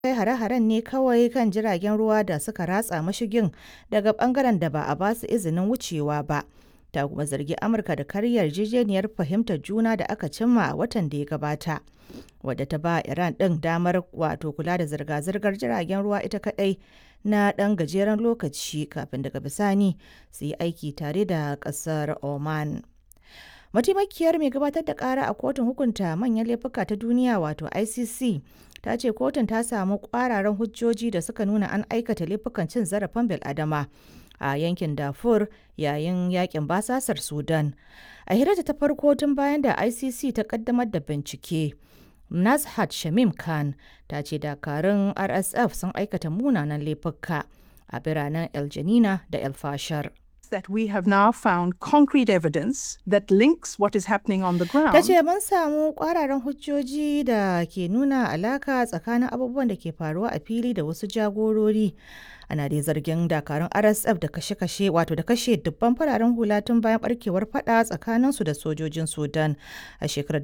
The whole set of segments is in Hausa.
kai hare-haren ne kawai kan jiragen ruwa da suka ratsa mashigin daga bangaren da ba a ba su izinin wucewa ba. Ta kuma zargi Amurka da karya yarjejeniyar fahimtar juna da aka cimma a watan da ya gabata. Wadda ta ba Iran ɗin damar wato kula da zirga-zirgar jiragen ruwa ita kaɗai na ɗan gajeren lokaci kafin daga bisani su yi aiki tare da ƙasar Oman. Mataimakiyar mai gabatar da ƙara a kotun hukunta manyan laifuka ta duniya wato ICC ta ce kotun ta samu ƙwararan hujjoji da suka nuna an aikata laifukan cin zarafin bil'adama a yankin Darfur yayin yakin basasar Sudan. A hirarta ta farko tun bayan da ICC ta kaddamar da bincike. Nazhat Shamim Khan ta ce dakarun RSF sun aikata munanan laifuka a biranen El Janina da El Fashar. that we have now found concrete evidence that links what is happening on the ground. Ta ce mun samu kwararan hujjoji da ke nuna alaka tsakanin abubuwan da ke faruwa a fili da wasu jagorori. Ana dai zargin dakarun RSF da kashe-kashe wato da kashe dubban fararen hula tun bayan barkewar fada tsakaninsu da sojojin Sudan a shekarar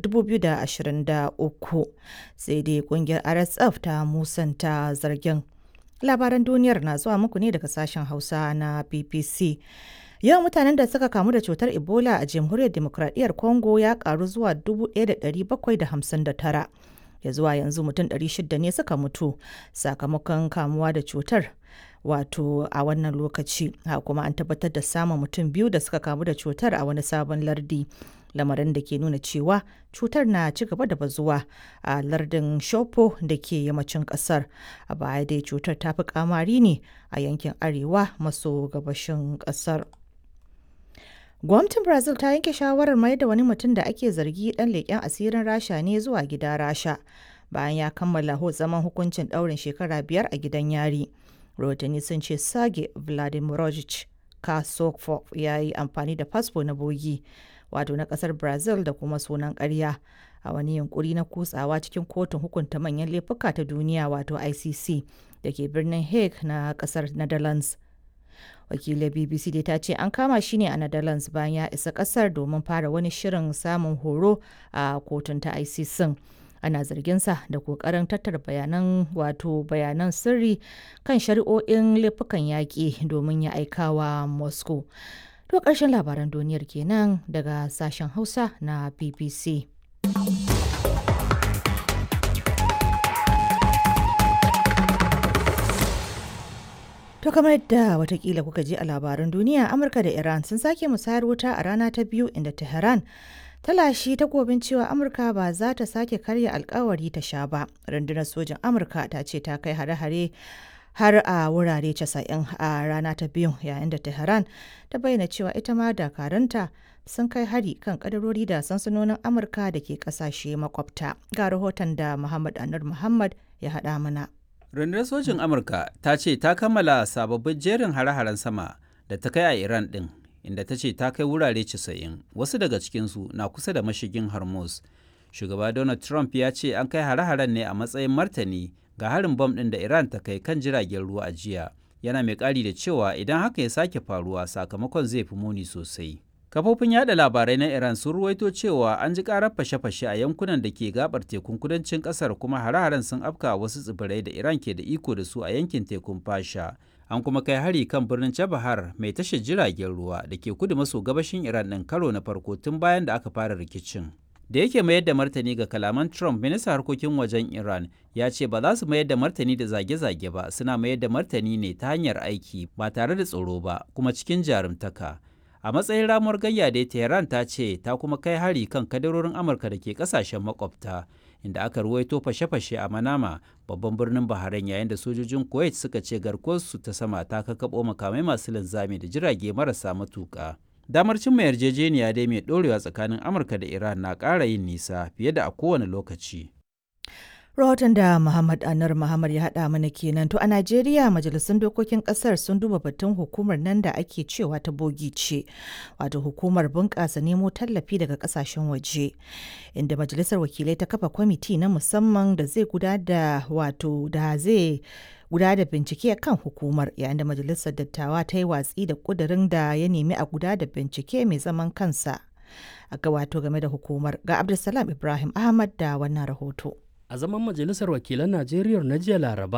2023. Sai dai kungiyar RSF ta musanta zargin. Labaran duniyar na zuwa muku ne daga sashen Hausa na BBC. Yawan mutanen da suka kamu da cutar Ebola a Jamhuriyar Demokradiyyar Congo ya karu zuwa 1,759. Ya zuwa yanzu mutum 600 ne suka mutu sakamakon kamuwa da cutar. Wato a wannan lokaci, ha kuma an tabbatar da samun mutum biyu da suka kamu da cutar a wani sabon lardi. lamarin da ke nuna cewa cutar na ci gaba da bazuwa a lardin shopo da ke yammacin kasar a baya dai cutar ta fi kamari ne a yankin arewa maso gabashin kasar gwamnatin brazil ta yanke shawarar mai da wani mutum da ake zargi dan leƙen asirin rasha ne zuwa gida rasha bayan ya kammala zaman hukuncin ɗaurin shekara biyar a gidan yari rahotanni sun ce sage vladimirovich kasokov ya yi amfani da fasfo na bogi wato na kasar brazil da kuma sunan karya a wani yunkuri na kutsawa cikin kotun hukunta manyan laifuka ta duniya wato icc da ke birnin hague na kasar netherlands wakilin bbc dai ta ce an kama shi ne a netherlands bayan ya isa kasar domin fara wani shirin samun horo a kotun ta icc ana zarginsa da kokarin tattara bayanan wato bayanan sirri kan shari'o'in laifukan yaƙi domin ya aikawa moscow To ƙarshen labaran duniyar kenan daga sashen Hausa na BBC. To kamar yadda watakila kuka ji a labaran duniya Amurka da Iran sun sake musayar wuta a rana ta biyu inda Tehran ta lashe takobin cewa Amurka ba za ta sake karya alkawari ta sha ba. Rundunar sojin Amurka ta ce ta kai hare-hare har a wurare 90 a rana ta biyu yayin da tehran ta bayyana cewa ita ma dakaranta sun kai hari kan kadarori da sansanonin amurka da ke kasashe makwabta ga rahoton da muhammad anur muhammad ya haɗa mana rundunar sojin amurka ta ce ta kammala sababbin jerin hare-haren sama da ta kai a iran ɗin inda ta ce ta kai wurare 90 wasu daga cikinsu na kusa da mashigin hormuz shugaba donald trump ya ce an kai hare-haren ne a matsayin martani ga harin bom ɗin da Iran ta kai kan jiragen ruwa a jiya yana mai ƙari da cewa idan haka ya sake faruwa sakamakon zai fi muni sosai. Kafofin yada labarai na Iran sun ruwaito cewa an ji ƙarar fashe-fashe a yankunan da ke gabar tekun kudancin ƙasar kuma hare-haren sun afka wasu tsibirai da Iran ke da iko da su a yankin tekun Fasha. An kuma kai hari kan birnin Chabahar mai tashar jiragen ruwa da ke kudu maso gabashin Iran ɗin karo na farko tun bayan da aka fara rikicin. da yake mayar da martani ga kalaman Trump ministan harkokin wajen Iran ya ce ba za su mayar da martani da zage-zage ba suna mayar da martani ne ta hanyar aiki ba tare da tsoro ba kuma cikin jarumtaka. A matsayin ramuwar gayya da Tehran ta ce ta kuma kai hari kan kadarorin Amurka da ke kasashen makwabta inda aka ruwaito fashe-fashe a Manama babban birnin Bahrain yayin da sojojin Kuwait suka ce garkuwarsu ta sama ta kakkaɓo makamai masu linzami da jirage marasa matuƙa. damar cimma yarjejeniya dai mai ɗorewa tsakanin amurka da iran na ƙara yin nisa fiye da a kowane lokaci rahoton da muhammad anar muhammad ya haɗa mana kenan to a najeriya majalisun dokokin ƙasar sun duba batun hukumar nan da ake cewa ta bogi ce wato hukumar bunƙasa nemo tallafi daga ƙasashen waje inda majalisar wakilai ta kafa kwamiti na musamman da zai gudanar da wato da zai guda da bincike kan hukumar yayin da majalisar dattawa ta yi watsi da kudirin da ya nemi a guda da bincike mai zaman kansa a ga wato game da hukumar ga abdulsalam ibrahim ahmad da wannan rahoto a zaman majalisar wakilan najeriya na jiya laraba